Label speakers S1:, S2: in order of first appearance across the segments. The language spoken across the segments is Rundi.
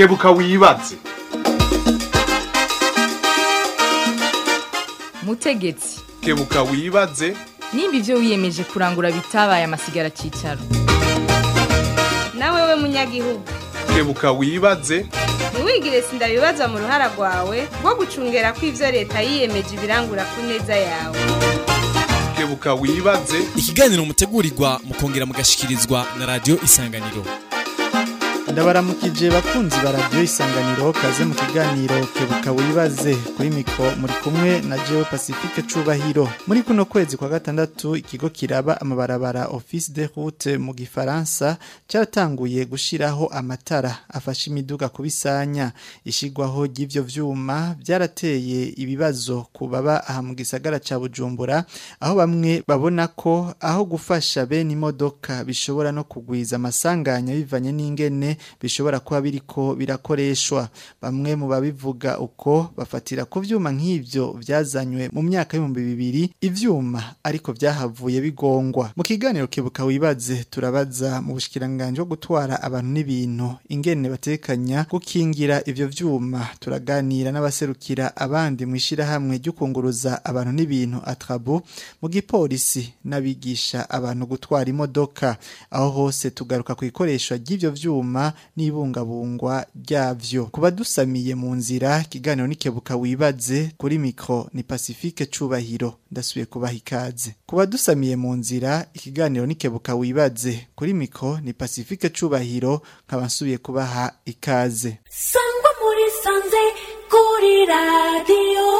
S1: kebuka wibaze
S2: mutegetsi
S1: kebuka wibaze
S2: nimba ibyo wiyemeje kurangura bitabaye amasigara cyicaro
S3: nawe we munyagihugu
S1: kebuka wibaze
S3: ntiwigire sindabibaza mu ruhara rwawe rwo gucungera ko ibyo leta yiyemeje ibirangura ku neza yawe
S1: kebuka wibaze
S4: ikiganiro mutegurirwa mukongera mugashikirizwa na radiyo isanganiro
S5: ndabaramukije bakunzi ba radiyo isanganiro kaze mu kiganiro kebuka wibaze kuri mikoro muri kumwe na jewe pacifique cubahiro muri kuno kwezi kwa gatandatu ikigo kiraba amabarabara office de route mu gifaransa cyaratanguye gushiraho amatara afasha imiduga kubisanya ishigwaho ry'ivyo vyuma byarateye ibibazo ku baba aha mu gisagara ca bujumbura aho bamwe babona ko aho gufasha bene imodoka bishobora no kugwiza amasanganya bivanye n'ingene bishobora kuba biriko birakoreshwa bamwe mu babivuga uko bafatira ku vyuma nk'ivyo vyazanywe mu myaka y'ibihumbi bibiri ivyuma ariko vyahavuye bigongwa mu kiganiro kebuka wibaze turabaza mu bushikiranganje bwo gutwara abantu n'ibintu ingene batekanya gukingira ivyo vyuma turaganira n'abaserukira abandi mu ishirahamwe ryo kunguruza abantu n'ibintu atrabu mu gipolisi n'abigisha abantu gutwara imodoka aho hose tugaruka ku ikoreshwa ry'ivyo vyuma n'ibungabungwa ryavyo kuba dusamiye mu nzira ikiganiro nikebuka wibaze kuri mikro ni Pacifique Cubahiro ndasubiye kubaha ikaze kuba dusamiye mu nzira ikiganiro nikebuka wibaze kuri mikro ni Pacifique Cubahiro nkaba nsubiye kubaha ikaze
S6: sangwa muri sanze kuri radiyo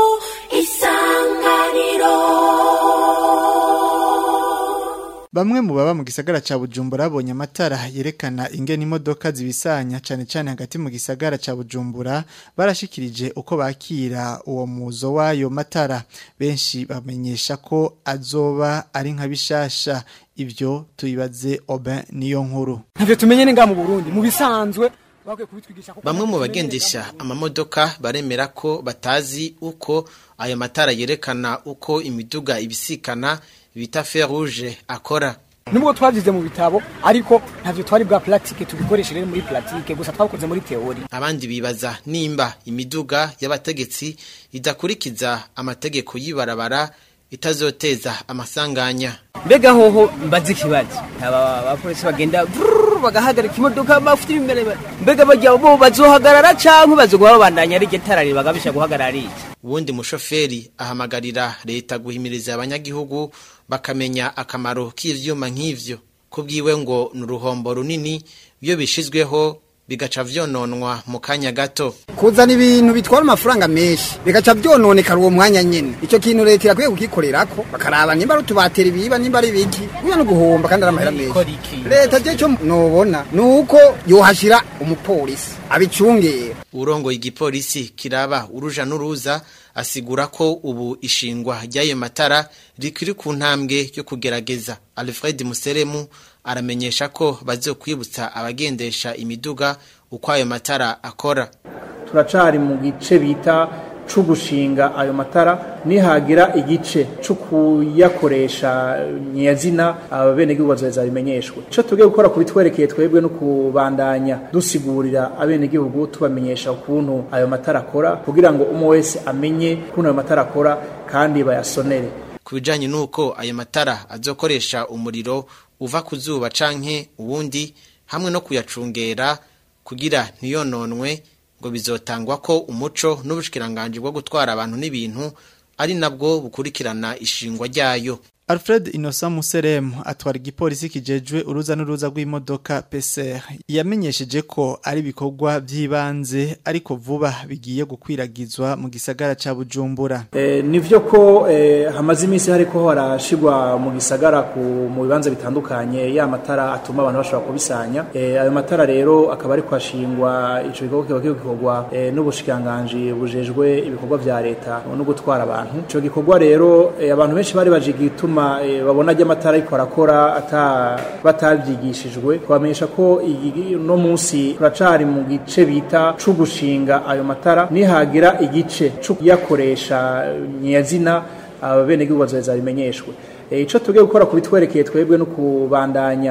S6: isanganiro
S5: Bamwe mu baba mu gisagara ca Bujumbura babonye amatara yerekana ingene imodoka zibisanya cane cane hagati mu gisagara ca Bujumbura barashikirije uko bakira uwo muzo wayo matara benshi bamenyesha ko azoba ari nka bishasha ivyo tuyibaze Aubin niyo nkuru
S7: ntavyo tumenye ni nga mu Burundi mu bisanzwe bakwiye kubitwigisha ko
S8: Bamwe mu bagendesha amamodoka baremera ko batazi uko ayo matara yerekana uko imiduga ibisikana bita fer rouge akora.
S7: nubwo twavyize mu bitabo ariko ntavyo twari bwa pratique tubikoreshe rero muri pratique gusa twakoze muri teori
S8: Abandi bibaza nimba imiduga y'abategetsi idakurikiza amategeko y'ibarabara itazoteza amasanganya.
S9: mbega hoho mbaze ikibazo aba abapolisi bagenda vrrr, bagahagarika imodoka bafite imbere mbega bajya bo bazohagarara canke bazoguma babandanya ari getara bagabisha guhagarara ari iki
S8: Uwundi mushoferi ahamagarira leta guhimiriza abanyagihugu bakamenya akamaro k'ivyuma nk'ivyo. Kubwiwe ngo ni uruhombo runini iyo bishizweho bigaca vyononwa mu kanya gato.
S10: kuzana ibintu bitwara amafaranga menshi bigaca byononekara uwo mwanya nyene icyo kintu leta irakwiye kugikorerako bakaraba nimba ari utubatera ibiba nimba ari ibiki kuya no guhomba kandi ari amahera menshi leta je cyo nobona ni uko yohashira umupolisi abicungera
S8: Urongo igipolisi kiraba uruja n'uruza asigura ko ubu ishingwa ry'ayo matara rikiri ku ntambwe yo kugerageza. Alfred Museremu aramenyesha ko bazokwibutsa abagendesha imiduga uko ayo matara akora.
S11: turacari mu gice bita co gushinga ayo matara nihagira igice co kuyakoresha nyazina abenegihugu bazoheza bimenyeshwe ico tugiye gukora kubitwerekeye twebwe no kubandanya dusigurira abenegihugu tubamenyesha ukuntu ayo matara akora kugira ngo umwe wese amenye ukuntu ayo matara akora kandi bayasonere
S8: Ku bijanye n'uko ayo matara azokoresha umuriro uva ku zuba canke uwundi hamwe no kuyacungera kugira ntiyononwe ngo bizotangwa ko umuco n'ubushikiranganje bwo gutwara abantu n'ibintu ari nabwo bukurikirana ishingwa ryayo
S5: Alfred Innocent Museremu atwara igipolisi kijejwe uruza n'uruza rw'imodoka PCR yamenyesheje ko ari ibikorwa by'ibanze ariko vuba bigiye gukwiragizwa mu gisagara ca Bujumbura
S11: Eh, nivyo ko eh, hamaze iminsi hariko harashigwa mu gisagara ku mu bibanza bitandukanye ya matara atuma abantu bashobora kubisanya eh, ayo matara rero akaba ariko hashingwa ico gikorwa kiba kiriko gikorwa eh, n'ubushikiranganji bujejwe ibikorwa vya leta no gutwara abantu ico gikorwa rero eh, abantu benshi bari baje gituma eh, babona ajya amatara ariko arakora ata batavyigishijwe kubamenyesha ko iyi- no munsi turacari mu gice bita co gushinga ayo matara nihagira igice co kuyakoresha nyazina abenegihugu bazoheza bimenyeshwe Eh, ico tugiye gukora kubitwerekeye twebwe no kubandanya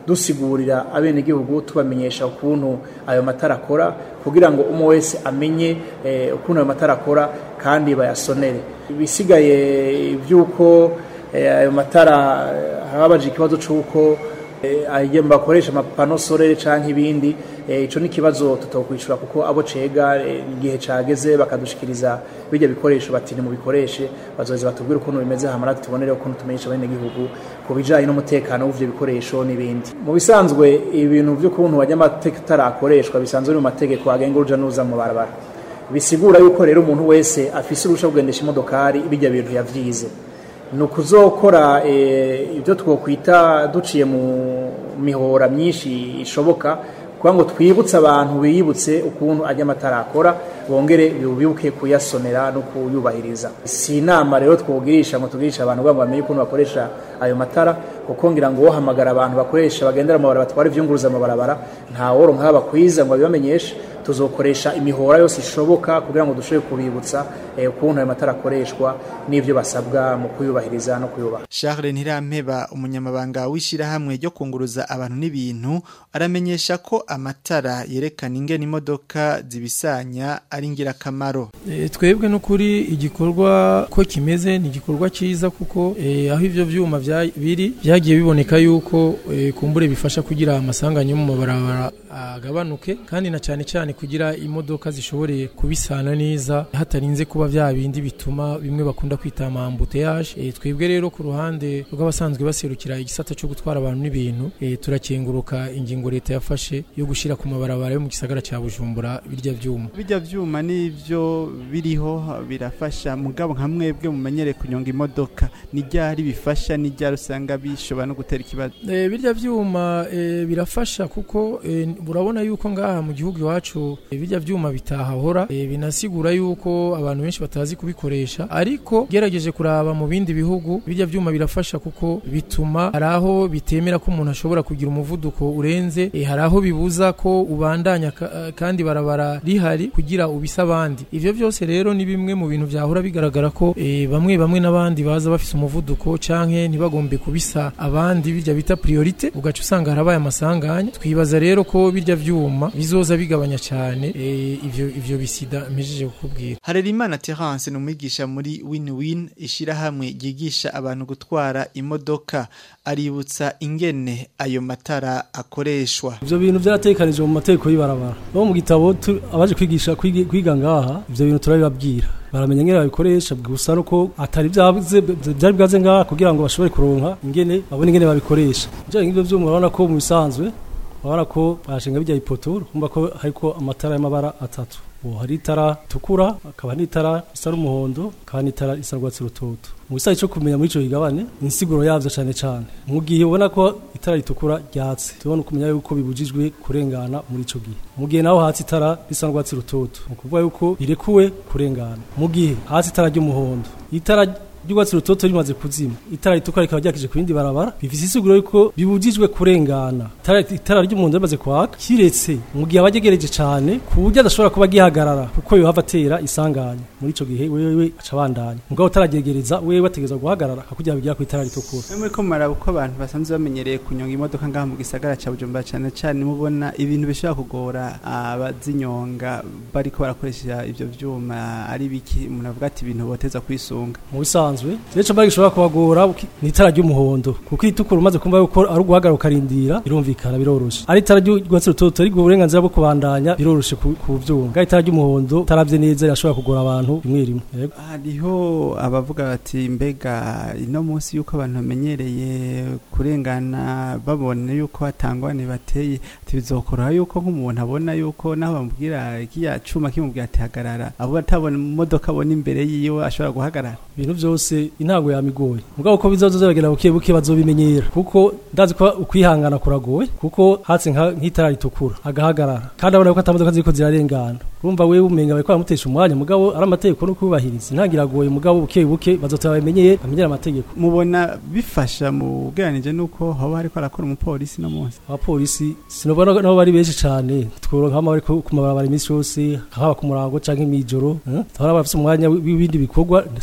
S11: dusigurira abenegihugu tubamenyesha ukuntu ayo matara akora kugira ngo umwe wese amenye eh, ukuntu ayo matara akora kandi bayasonere ibisigaye iby'uko eh, ayo matara eh, hababaje ikibazo c'uko ayo bakoresha amapano sorere canke ibindi ico ni ikibazo tutokwishura kuko abo cega igihe cageze bakadushikiriza bijya bikoresho bati mu bikoreshe bazoheza batubwire ukuntu bimeze hamara tubonere ukuntu tumenyesha bene gihugu ku bijanye n'umutekano w'ivyo bikoresho n'ibindi mu bisanzwe ibintu vy'ukuntu wajya amatara akoreshwa bisanzwe mu mategeko agenga uruja n'uruza mu barabara bisigura yuko rero umuntu wese afise urusha kugendesha imodokari bijya bintu yavyize ni ukuzokora ibyo twokwita duciye mu mihora myinshi ishoboka kugira ngo twibutse abantu biyibutse ukuntu ajya amatara akora bongere bibuke kuyasonera no kuyubahiriza si inama rero twogirisha ngo tugirisha abantu kugira ngo bamenye ukuntu bakoresha ayo matara kuko ngira ngo wohamagara abantu bakoresha bagendera mu barabara batwara ivyunguruza mu barabara nta woro nk'aba kwiza ngo abibamenyeshe tuzokoresha imihora yose ishoboka kugira ngo dushobore kubibutsa ukuntu ayo matara akoreshwa n'ibyo basabwa mu kuyubahiriza no kuyubaha
S5: Charles Ntirampeba umunyamabanga w'ishirahamwe ryo kunguruza abantu n'ibintu aramenyesha ko amatara yerekana ingene imodoka zibisanya ari ingirakamaro
S12: e, twebwe n'ukuri igikorwa ko kimeze ni igikorwa cyiza kuko e, aho ivyo vyuma biri byagiye biboneka yuko e, kumbure bifasha kugira amasanganya yo mu mabarabara agabanuke kandi na cyane cyane kugira imodoka zishoboreye kubisana neza hatarinze kuba bya bindi bituma bimwe bakunda kwita amambuteyage e, twebwe rero ku ruhande rw'abasanzwe baserukira igisata cyo gutwara abantu n'ibintu e, turakenguruka ingingo leta yafashe yo gushira ku mabarabara yo mu gisagara cya Bujumbura birya vyuma
S5: birya vyuma nivyo biriho birafasha mugabo nka mwebwe mumenyere kunyonga imodoka ni ryari bifasha ni ryari usanga bishobora no gutera ikibazo
S12: e, birya vyuma e, birafasha kuko e, urabona yuko ngaha mu gihugu iwacu bijya vyuma bitahahora e, binasigura yuko abantu benshi batazi kubikoresha ariko gerageje kuraba mu bindi bihugu bijya vyuma birafasha kuko bituma haraho bitemera ko umuntu ashobora kugira umuvuduko urenze e, haraho bibuza ko ubandanya ka, kandi barabara rihari kugira ubisa abandi ivyo vyose rero ni bimwe mu bintu vyahora bigaragara ko e, bamwe bamwe n'abandi baza bafise umuvuduko canke ntibagombe kubisa abandi bijya bita priorite ugaca usanga harabaye amasanganya twibaza rero ko birya vyuma bizoza bigabanya cyane e, ivyo ivyo bisida mpejeje kukubwira
S5: Harerimana Terence ni umwigisha muri Win-Win ishirahamwe ryigisha abantu gutwara imodoka aributsa ingene ayo matara akoreshwa
S13: ivyo bintu vyaratekanije mu mategeko y'ibarabara bo mu gitabo abaje kwigisha kwiga ngaha ivyo bintu turabibabwira baramenya ngene babikoresha gusa nuko atari byavuze byari bwaze ngaha kugira ngo bashobore kuronka ingene babone ingene babikoresha je ngivyo vyuma urabona ko mu bisanzwe urabona ko bashinga bijya ipoto kumva ko hariko amatara y'amabara atatu ubu hari itara tukura akaba n'itara risa n'umuhondo akaba n'itara risa rwatsi rutoto mu gisayi cyo kumenya muri ico gigabane insiguro yavyo cane cane mu gihe ubona ko itara ritukura ryatse tubona kumenya yuko bibujijwe kurengana muri ico gihe mu gihe naho hatsi itara risa n'urwatsi rutoto ni ukuvuga yuko birekuwe kurengana mu gihe hatsi itara ry'umuhondo itara ry'urwatsi rutoto rimaze kuzima itara ritukura rikaba ryakije ku yindi barabara bifise isiguro yuko bibujijwe kurengana itara, itara ry'umuhondo rimaze kwaka kiretse mu gihe abagegereje cane ku buryo adashobora kuba gihagarara kuko yohava atera isanganya muri ico gihe wewe aca abandanya mugabo utaragegereza wewe ategerezwa guhagarara hakugira bigira ku itara ritukura
S5: Mwe ko maraba uko abantu basanzwe bamenyereye kunyonga imodoka ngaha mu gisagara ca Bujumbura cyane cyane mubona ibintu bishobora kugora abazinyonga bariko barakoresha ivyo vyuma ari biki umuntu avuga ati ibintu boteza kwisunga
S13: mu bisanzwe rero mbari gishobora kubagora ni itara ry'umuhondo kuko itukura umaze kumva yuko ari uguhagarara ukarindira birumvikana biroroshe ari itara ry'urwatsi rutoto ariko uburenganzira bwo kubandanya biroroshe ku ku vyuma kandi itara ry'umuhondo taravye neza rirashobora kugora abantu rimwe rimwe Yego.
S5: hariho abavuga bati mbega ino munsi yuko abantu bamenyereye kurengana babona yuko hatangwane bateye tibizokoroha yuko nk'umuntu abona yuko naho bamubwira kiya cuma kimubwira ati hagarara abo atabona imodoka abona imbere yiwe ashobora guhagarara
S13: ibintu byose intango yamigoye mugabo ko bizoza bagera buke buke bazobimenyera kuko ndazi ko ukwihangana kuragoye kuko hatse nka- nk'itara ritukura agahagarara kandi abona ko atamodoka ziriko zirarengana urumva wewe umenga bariko baramutesha umwanya mugabo ari amategeko no kubahiriza intangiragoye mugabo buke buke bazotera bamenyeye bamenyera amategeko
S5: mubona bifasha mu bweranije nuko hoba hariko arakora umupolisi no munsi
S13: abapolisi sinobona nabo bari benshi cane tworonka nk'ama bari ku ku mabarabara iminsi yose haba ku murango canke mw'ijoro eh? tuhora bafise umwanya w'ibindi bikorwa sawa ko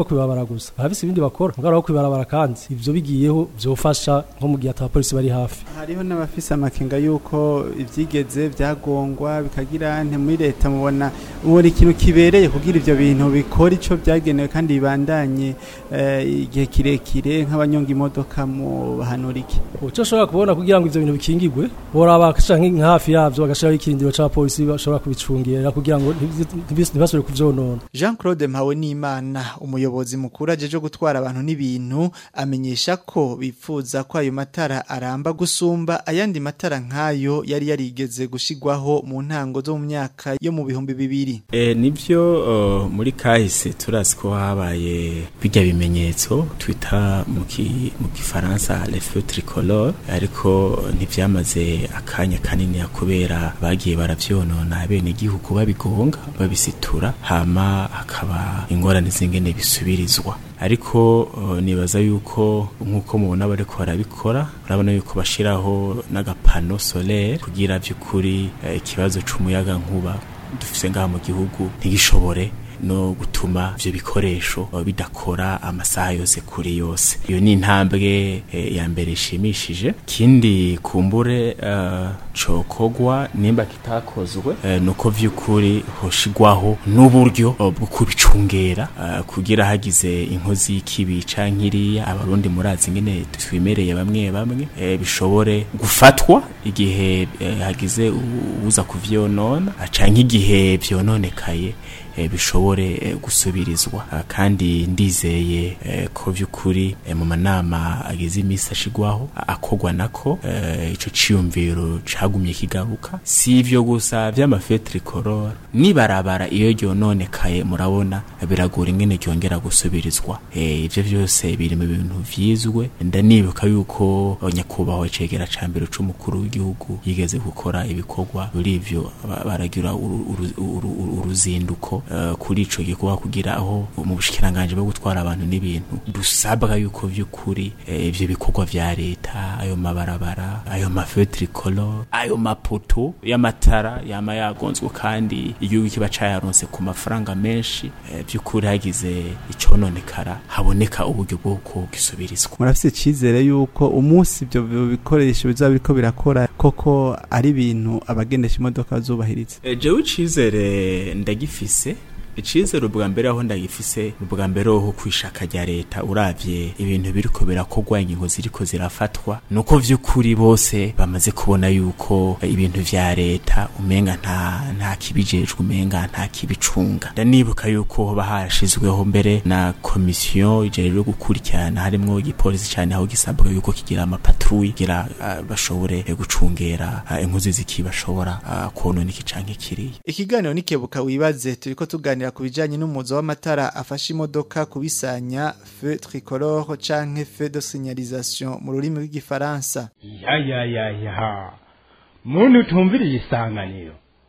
S13: kwibarabara gusa bafise ibindi bakora ngara kwibarabara kandi ivyo bigiyeho vyofasha nko mu gihe ata polisi bari hafi
S5: hariho n'abafise amakenga yuko ivyigeze vyagongwa bikagira nte muri leta mubona ubona ikintu kibereye kugira ivyo bintu bikora ico vyagenewe kandi bibandanye eh, igihe kirekire nk'abanyonga imodoka mu bahanura iki
S13: uco ashobora kubona kugira ngo ivyo bintu bikingigwe boraba canke nka hafi yavyo bagashiraho ikirindiro ca polisi bashobora kubicungera kugira ngo ntibi- ntibasubire kuvyonona
S5: Jean Claude Mpawe n'Imana umuyobozi mukuru ajeje gutwara abantu n'ibintu amenyesha ko bipfuza ko ayo matara aramba gusumba ayandi matara nkayo yari yarigeze gushigwaho mu ntango zo mu myaka yo mu bihumbi bibiri
S14: E, nivyo uh, muri kahise turazi ko habaye bijya bimenyetso twita mu ki- mu gifaransa les feux tricolores ariko ntivyamaze akanya kanini kubera bagiye baravyonona bene igihugu babigonga babisitura hama hakaba ingorane zingene bisubirizwa ariko uh, nibaza yuko nkuko mubona bariko barabikora urabona yuko bashiraho n'agapano solaire kugira vy'ukuri eh, ikibazo c'umuyaga nkuba dufise ngaha mu gihugu ntigishobore no gutuma ivyo bikoresho eh, bidakora amasaha yose kuri yose iyo ni intambwe eh, ya mbere ishimishije kindi kumbure uh, cokogwa nimba kitakozwe uh, nuko vy'ukuri hoshigwaho n'uburyo uh, bwo kubicungera uh, kugira hagize inkozi y'ikibi canke iriya abarundi murazi ngene twimereye bamwe bamwe eh, bishobore gufatwa igihe eh, hagize u- uza kuvyonona ah, canke igihe vyononekaye eh, bishobore eh, gusubirizwa Ah, kandi ndizeye eh, ko vy'ukuri eh, mu manama agize imisi ashigwaho a- akogwa nako eh, ico ciyumviro cagumye kigaruka si ivyo gusa vy'amafetricolore nibarabara iyo ryononekaye murabona biragora ingene ryongera gusubirizwa eh, ivyo vyose biri mu bintu vyizwe ndanibuka yuko eh, nyakubahwa cegera ca mbere c'umukuru w'igihugu yigeze gukora ibikorwa muri ivyo ba- baragira uru- uru- uru- uru- uruzinduko eh, kuri ico gikorwa kugira aho mu bushikiranganje bwo gutwara abantu n'ibintu dusabwa yuko vy'ukuri eh, ivyo bikorwa vya leta ayo mabarabara ayo mafetricolore ayo mapoto y'amatara yama yagonzwe kandi igihugu kiba cayaronse ku mafaranga menshi eh, vy'ukuri hagize icononekara haboneka uburyo bw'uko gisubirizwa
S5: murafise icizere yuko umunsi ivyo bikoresho bizaba biriko birakora koko ari ibintu abagendesha imodoka bazubahiriza
S14: E, jewe icizere ndagifise icizere ubwa mbere aho ndagifise ubwa mbere ho kwishaka rya leta uravye ibintu biriko birakorwa ingingo ziriko zirafatwa nuko vy'ukuri bose bamaze kubona yuko eh, ibintu vya leta umenga nta nta kibijejwe umenga nta kibicunga ndanibuka yuko hoba harashizweho mbere na komisiyo ijejwe gukurikirana harimwo igipolisi cyane aho gisabwa yuko kigira amapatrouille kugira ah, bashobore eh, gucungera ah, inkozi zikibashobora ah, konona iki canke kiriya
S5: ikiganiro nikebuka wibaze turiko tuganira ku bijanye n'umuzo w'amatara afasha imodoka kubisanya feu tricolore canke feu de signalisation mu rurimi rw'igifaransa
S15: ya ya ya ya muntu utumviriye isanganiro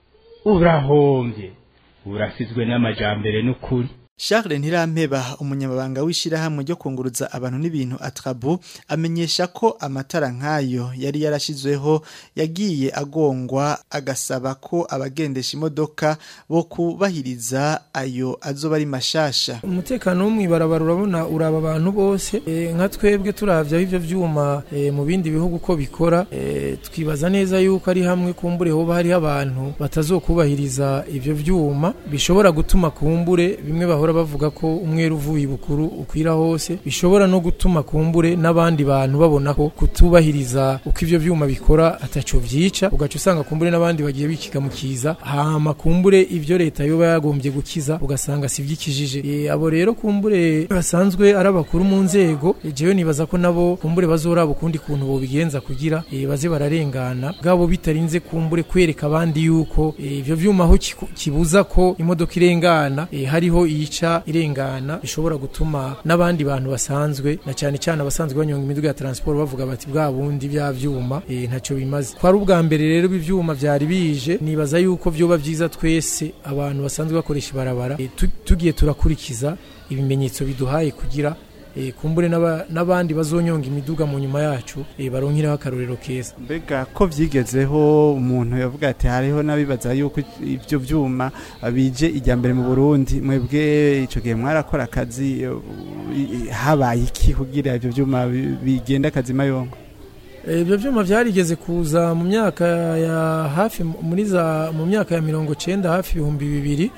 S15: urahombye urasizwe n'amajambere n'ukuri
S5: Charles Ntirampeba umunyamabanga w'ishirahamwe ryo kunguruza abantu n'ibintu atrabu amenyesha ko amatara nkayo yari yarashizweho yagiye agongwa agasaba ko abagendesha imodoka bo kubahiriza ayo azoba ari mashasha
S12: umutekano wo mw'ibarabara urabona uraba abantu bose e, nka twebwe turavye aho ivyo vyuma e, mu bindi bihugu ko bikora e, twibaza neza yuko ari hamwe kumbure hoba hariho abantu batazokubahiriza ivyo vyuma bishobora gutuma kumbure bimwe bahora bavuga ko umweru uvuye ibukuru ukwira hose bishobora no gutuma kumbure n'abandi bantu babona ko kutubahiriza uko ivyo vyuma bikora ataco vyica ugaca usanga kumbure n'abandi bagiye bikiga mu kiza hama kumbure ivyo leta yoba yagombye gukiza ugasanga si vyikijije e, abo rero kumbure basanzwe ari abakuru mu nzego e, jewe nibaza ko nabo kumbure bazoraba ukundi kuntu bobigenza kugira e, baze bararengana bwabo bitarinze kumbure kwereka abandi yuko e, ivyo vyuma aho kiku- kibuza ko imodoka irengana e, hariho iyica irengana bishobora gutuma n'abandi bantu basanzwe na cyane cyane abasanzwe banyonga imiduga ya transport bavuga bati bwa bundi bya vyuma e, ntacyo bimaze kwari ubwa mbere rero ibi vyuma vyari bije nibaza yuko vyoba vyiza twese abantu basanzwe bakoresha ibarabara e, tu- tugiye turakurikiza ibimenyetso biduhaye kugira eh, kumbure n'aba- n'abandi bazonyonga imiduga mu nyuma yacu eh, baronkereho akarorero keza
S5: mbega ko vyigezeho umuntu yavuga ati hariho n'abibaza yuko ivyo vyuma bije ijya mbere mu Burundi mwebwe ico gihe mwarakora akazi eh, i- habaye iki kugira ivyo vyuma bi- bigenda akazi mayongo
S12: Eh, ibyo byuma byarigeze kuza mu myaka ya hafi muri za mu myaka ya mirongo cyenda hafi ibihumbi bibiri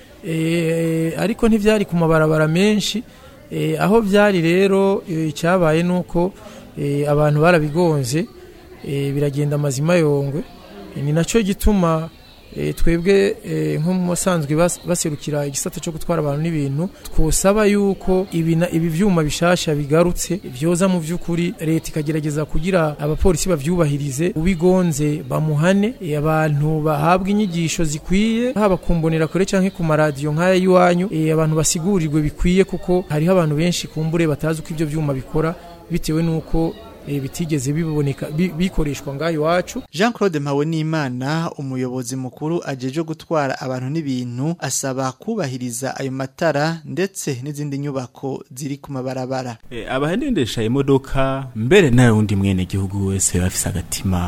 S12: Eh, ariko ntibyari ku mabarabara menshi Eh, aho byari rero eh, icyabaye ni uko eh, abantu barabigonze eh, biragenda amazima yongwe Eh, ni nacyo gituma eh, twebwe eh, nko mu basanzwe bas- baserukira igisata cyo gutwara abantu n'ibintu twosaba yuko ibi na- ibi vyuma bishasha bigarutse vyoza mu vy'ukuri leta ikagerageza kugira abapolisi bavyubahirize ubigonze bamuhane eh, abantu bahabwa inyigisho zikwiye haba kumbonera kure canke ku maradiyo nk'aya y'iwanyu eh, abantu basigurirwe bikwiye kuko hariho abantu benshi kumbure batazi uko ivyo vyuma bikora bitewe n'uko eh, bitigeze biboneka bi- bikoreshwa ngaho iwacu
S5: Jean Claude Mpawenimana umuyobozi mukuru ajeje gutwara abantu n'ibintu asaba kubahiriza ayo matara ndetse n'izindi nyubako ziri ku mabarabara
S14: E, abahendesha imodoka mbere nawe wundi mwene gihugu wese bafise agatima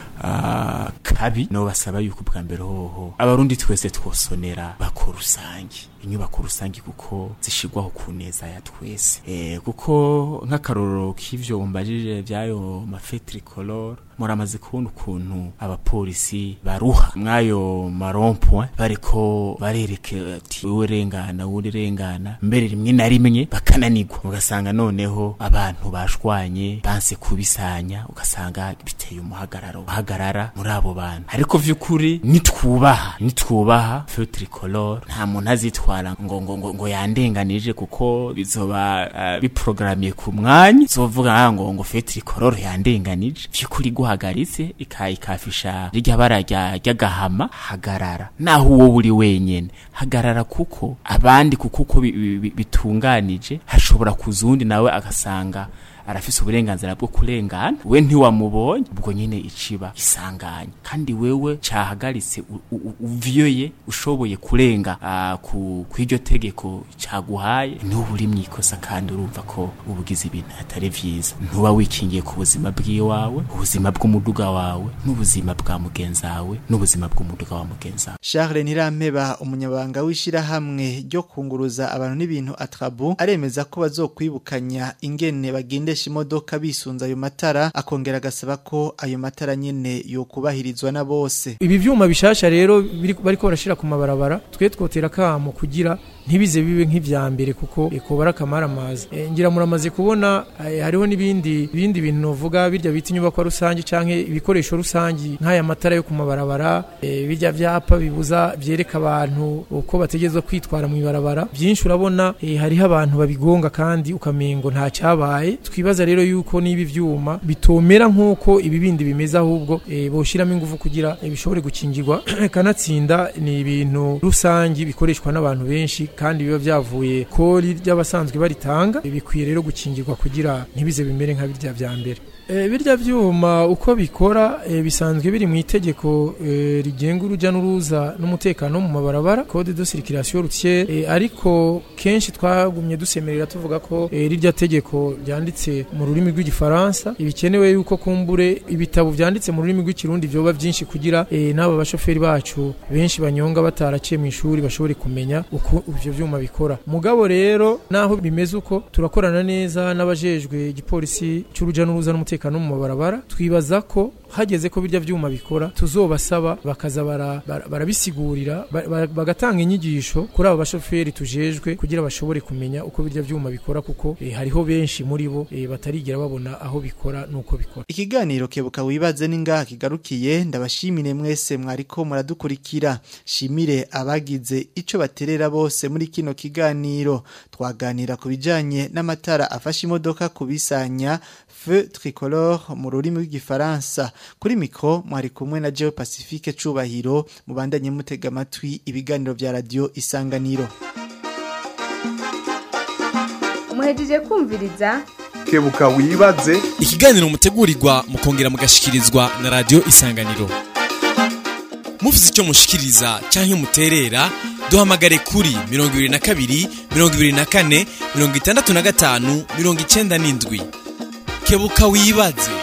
S14: ah, kabi no basaba yuko bwa mbere hoho abarundi twese twosonera bako rusangi inyubako rusangi kuko zishigwaho ku neza ya twese e, kuko nk'akarorero k'ivyo umbajije vyayo mafetricolor muramaze kubona ukuntu abapolisi baruha mwayo marompwe bariko barereke ati wewe rengana wundi rengana mbere rimwe na rimwe bakananirwa ugasanga noneho abantu bashwanye banse kubisanya ugasanga biteye umuhagararo uhagarara muri abo bantu ariko vy'ukuri nitwubaha nitwubaha feu tricolore nta muntu azitwara ngo ngo ngo, ngo yandenganije kuko bizoba uh, biprogramiye ku mwanya zovuga ah, ngo ngo feu tricolore yandenganije vy'ukuri guhagaritse ikayikafisha rirya bara rya ry'agahama hagarara naho uwo uri wenyene hagarara kuko abandi kuko uko bi- bi- bi- bitunganije hashobora kuza uwundi nawe agasanga arafise uburenganzira bwo kurengana we ntiwamubonye ubwo nyine iciba isanganya kandi wewe cahagaritse u- u- u- uvyoye ushoboye kurenga ah, ku kw'iryo tegeko caguhaye n'ubu uri mwikosa kandi urumva ko ubugize ibintu atari vyiza ntuba wikingiye ku buzima bw'iwawe ubuzima bw'umuduga wawe n'ubuzima bwa mugenzawe n'ubuzima bw'umuduga wa mugenzawe
S5: Charles Nirampeba umunyabanga w'ishirahamwe ryo kunguruza abantu n'ibintu atrabu aremeza ko bazokwibukanya ingene bagendesha imodoka bisunza ayo matara akongera agasaba ko ayo matara nyene yokubahirizwa na bose
S12: ibi vyuma bishasha rero biri- bariko barashira ku mabarabara twe twotera kamo kugira ntibize bibe nk'ivya mbere kuko ekobara akamaramaza e, ngira muramaze kubona eh, hariho n'ibindi bindi bintu novuga birya bita inyubako rusange canke ibikoresho rusange nk'aya matara yo ku mabarabara e, birya vyapa bibuza vyereka abantu uko bategerezwa kwitwara mu ibarabara byinshi urabona e, hariho abantu babigonga kandi ukamengo nta cyabaye twibaza rero yuko niba ivyuma bitomera nk'uko ibi bindi bimeze ahubwo e, boshiramo ingufu kugira e, bishobore gukingirwa kanatsinda ni ibintu rusangi bikoreshwa n'abantu benshi kandi biba vyavuye kori ry'abasanzwe baritanga E, bikwiye rero gukingirwa kugira ntibize bimere nka birya vya mbere E, birya vyuma uko bikora e, bisanzwe biri mu itegeko e, rigenga uruja n'uruza n'umutekano mu mabarabara code de circulation routière e, ariko kenshi twagumye dusemerera tuvuga ko e, rirya tegeko ryanditse mu rurimi rw'igifaransa ibikenewe yuko kumbure ibitabo vyanditse mu rurimi rw'ikirundi vyoba vyinshi kugira e, n'aba bashoferi bacu benshi banyonga bataraciye mu ishuri bashobore kumenya uko ivyo vyuma bikora mugabo rero naho bimeze uko turakorana neza n'abajejwe igipolisi c'uruja n'uruza n'umutekano mu mabarabara twibaza ko hageze ko birya vyuma bikora tuzobasaba bakaza bara- bara- barabisigurira ba- ba- bagatanga inyigisho kuri abo bashoferi tujejwe kugira bashobore kumenya uko birya vyuma bikora kuko eh, hariho benshi muri bo eh, batarigera babona aho bikora n'uko bikora
S5: Ikiganiro kebuka wibaze ningaha kigarukiye ndabashimire mwese mwariko muradukurikira shimire abagize ico baterera bose muri kino kiganiro twaganira ku bijanye n'amatara afasha imodoka kubisanya feu tricolore mu rurimi rw'igifaransa kuri mikro mwari kumwe na Geo Pacifique cubahiro mubandanye mutega amatwi ibiganiro vya radio isanganiro
S3: muhejeje kumviriza
S1: kebuka wibaze
S4: ikiganiro mutegurirwa mukongera mugashikirizwa na radio isanganiro mufite icyo mushikiriza cyangwa muterera duhamagare kuri mirongo ibiri na kabiri mirongo ibiri na kane mirongo itandatu na gatanu mirongo icenda n'indwi kebuka wibaze